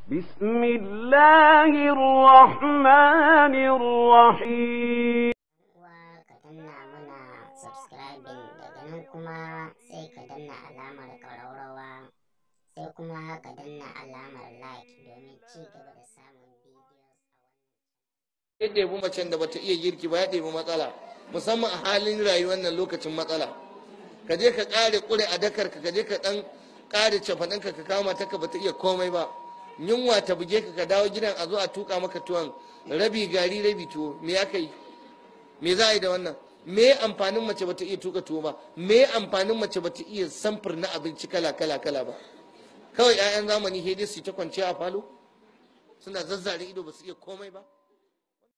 بسم الله الرحمن الرحيم uwa ka danna mana subscribing daga nan kuma sai ka danna alamar ƙararrawa sai kuma ka danna alamar like domin ci gaba da samun videos a wannan ya ɗebi macen da bata iya girki ba ya ɗebi matsala musamman a halin rayuwar nan lokacin matsala ka je ka ƙare ƙure a dakar ka je ka ɗan ƙare cafaɗinka ka kama ta ka bata iya komai ba yunwa ta buge ka ka dawo gidan a zo a tuka maka tuwon rabi gari rabi tuwo me aka yi me za a yi da wannan me amfanin mace bata iya tuka tuwo ba me amfanin mace bata iya samfur na abinci kala kala kala ba kawai 'ya'yan zamani hedi su ta kwanciya a falo suna zazzare ido ba su iya komai ba